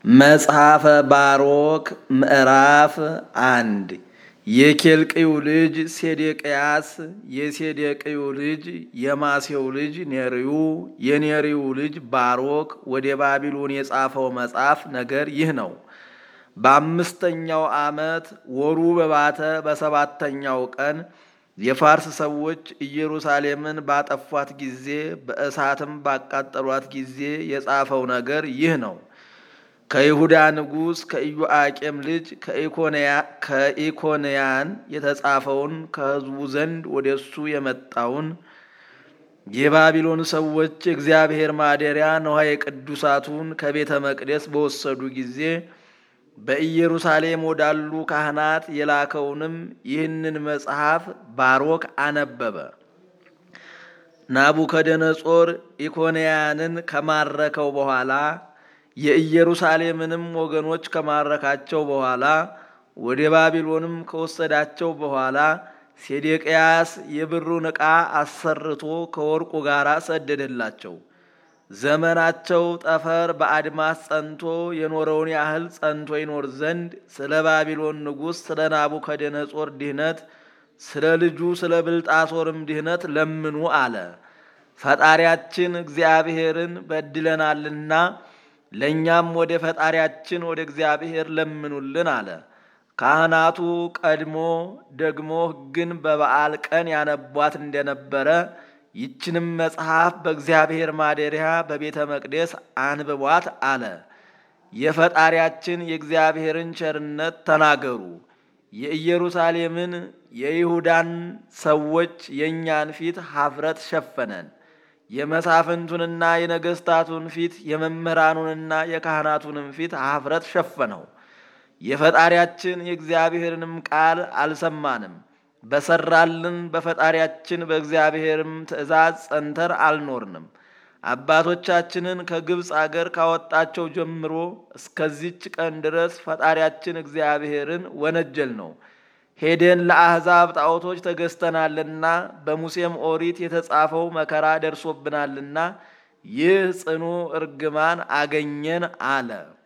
መጽሐፈ ባሮክ ምዕራፍ አንድ የኬልቅዩ ልጅ ሴዴቅያስ የሴዴቅዩ ልጅ የማሴው ልጅ ኔርዩ የኔርዩ ልጅ ባሮክ ወደ ባቢሎን የጻፈው መጽሐፍ ነገር ይህ ነው። በአምስተኛው ዓመት ወሩ በባተ በሰባተኛው ቀን የፋርስ ሰዎች ኢየሩሳሌምን ባጠፏት ጊዜ በእሳትም ባቃጠሏት ጊዜ የጻፈው ነገር ይህ ነው። ከይሁዳ ንጉሥ ከኢዮአቄም ልጅ ከኢኮንያን የተጻፈውን ከሕዝቡ ዘንድ ወደ እሱ የመጣውን የባቢሎን ሰዎች የእግዚአብሔር ማደሪያ ነዋየ ቅዱሳቱን ከቤተ መቅደስ በወሰዱ ጊዜ በኢየሩሳሌም ወዳሉ ካህናት የላከውንም ይህንን መጽሐፍ ባሮክ አነበበ። ናቡከደነጾር ኢኮንያንን ከማረከው በኋላ የኢየሩሳሌምንም ወገኖች ከማረካቸው በኋላ ወደ ባቢሎንም ከወሰዳቸው በኋላ ሴዴቅያስ የብሩን ዕቃ አሰርቶ ከወርቁ ጋር ሰደደላቸው። ዘመናቸው ጠፈር በአድማስ ጸንቶ የኖረውን ያህል ጸንቶ ይኖር ዘንድ ስለ ባቢሎን ንጉሥ ስለ ናቡከደነጾር ድህነት ስለ ልጁ ስለ ብልጣሶርም ድህነት ለምኑ አለ። ፈጣሪያችን እግዚአብሔርን በድለናልና ለእኛም ወደ ፈጣሪያችን ወደ እግዚአብሔር ለምኑልን አለ። ካህናቱ ቀድሞ ደግሞ ሕግን በበዓል ቀን ያነቧት እንደነበረ ይችንም መጽሐፍ በእግዚአብሔር ማደሪያ በቤተ መቅደስ አንብቧት አለ። የፈጣሪያችን የእግዚአብሔርን ቸርነት ተናገሩ። የኢየሩሳሌምን የይሁዳን ሰዎች የእኛን ፊት ሀፍረት ሸፈነን። የመሳፍንቱንና የነገስታቱን ፊት የመምህራኑንና የካህናቱንም ፊት ሀፍረት ሸፈነው። የፈጣሪያችን የእግዚአብሔርንም ቃል አልሰማንም። በሰራልን በፈጣሪያችን በእግዚአብሔርም ትእዛዝ ጸንተር አልኖርንም። አባቶቻችንን ከግብፅ አገር ካወጣቸው ጀምሮ እስከዚች ቀን ድረስ ፈጣሪያችን እግዚአብሔርን ወነጀል ነው። ሄደን ለአሕዛብ ጣዖቶች ተገዝተናልና በሙሴም ኦሪት የተጻፈው መከራ ደርሶብናልና ይህ ጽኑ እርግማን አገኘን አለ።